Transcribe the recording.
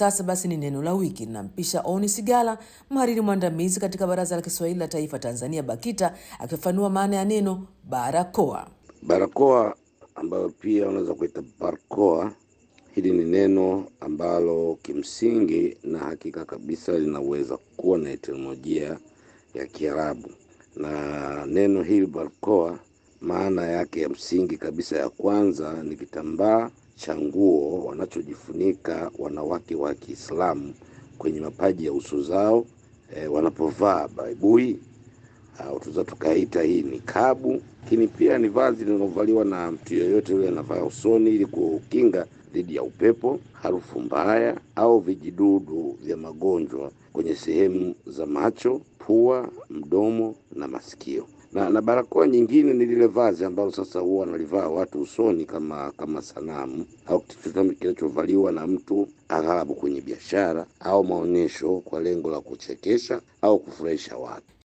sasa basi ni neno la wiki. Nampisha Oni Sigala, mhariri mwandamizi katika Baraza la Kiswahili la Taifa Tanzania, BAKITA, akifafanua maana ya neno barakoa. Barakoa ambayo pia unaweza kuita barkoa, hili ni neno ambalo kimsingi na hakika kabisa linaweza kuwa na etimolojia ya Kiarabu, na neno hili barkoa, maana yake ya msingi kabisa ya kwanza ni kitambaa cha nguo wanachojifunika wanawake wa Kiislamu kwenye mapaji ya uso zao e, wanapovaa baibui au tunaweza tukaita hii ni kabu, lakini pia ni vazi linalovaliwa na mtu yeyote yule anavaa usoni ili kukinga dhidi ya upepo, harufu mbaya au vijidudu vya magonjwa kwenye sehemu za macho, pua, mdomo na masikio. Na, na barakoa nyingine ni lile vazi ambalo sasa huwa wanalivaa watu usoni kama kama sanamu au kitu kinachovaliwa na mtu aghalabu kwenye biashara au maonyesho kwa lengo la kuchekesha au kufurahisha watu.